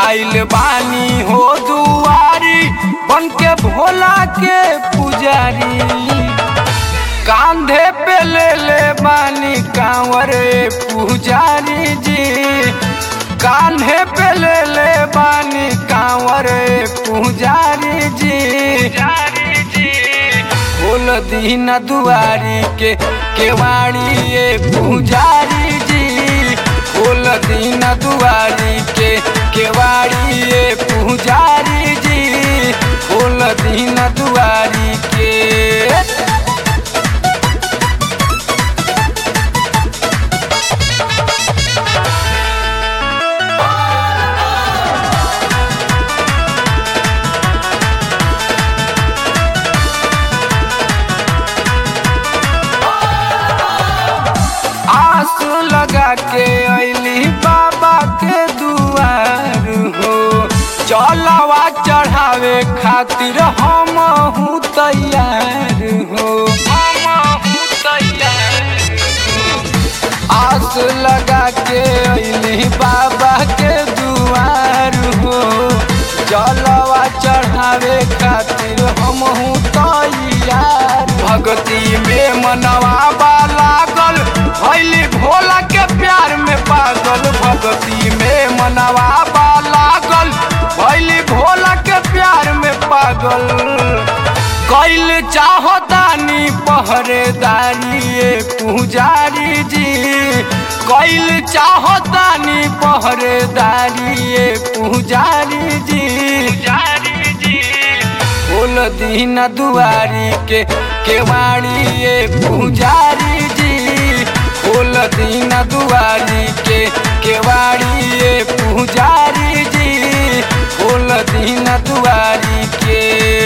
आइल बानी हो दुआरी बन के भोला के पुजारी कांधे पे ले ले बानी कांवर पुजारी जी कान्हे पे ले ले बानी कांवर पुजारी जी खोल दीन दुआरी के केवाड़ी ये पुजारी जी खोल दीन दुआरी के केवाड़ी ये पुजारी जी खोल दीन दुआरी के आस लगा के अली बाबा के दुआर हो चलवा चढ़ावे खातिर हम हूँ तैयार हो आस लगा के अली बाबा के दुआर हो जलवा चढ़ावे खातिर हम हूँ तैयार भक्ति में मनवा लागल भैली भोला के प्यार में पागल भक्ति में मनवा लागल भैली भोला के प्यार में पागल कैल चाहतानी पहरेदारी ये पुजारी जी कैल चाहतानी पहरेदारी ये पुजारी जी खोल दीन दुआरी के केवाड़ी ये पुजारी जी खोल दीन दुआरी के केवाड़ी ये पुजारी जी खोल दीन दुआरी के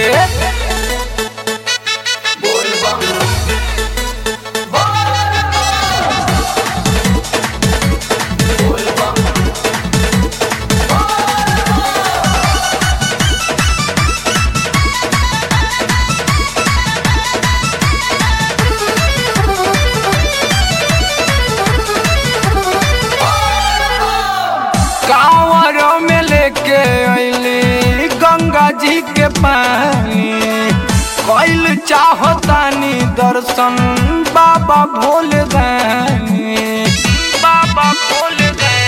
कांवर में लेके अली गंगा जी के पानी कैल चाहतानी दर्शन बाबा भोले दानी बाबा भोले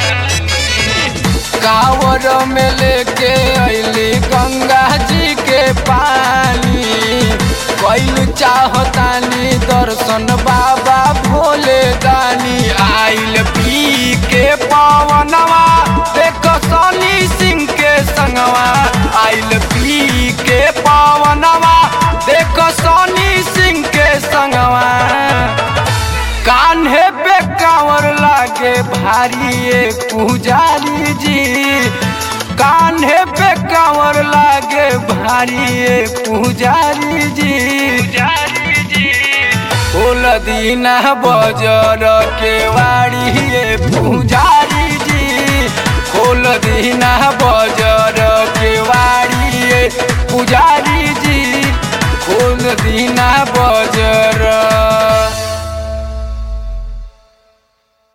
कांवर में लेके अली गंगा जी के पानी कैल चाहतानी दर्शन बाबा भोले दानी आइल पी के पवनवा देख सनी सिंह के संगवा आइल पी के पवनवा देख सनी सिंह के संगवा कान्हे पे कांवर लागे भारी ये पुजारी जी कान्हे पे कांवर लागे भारी ये पुजारी जी फूल दीना बजर के वाड़ी ये पुजारी जी खोल दीना बजर के वाड़ी ये पुजारी जी खोल दीना बजर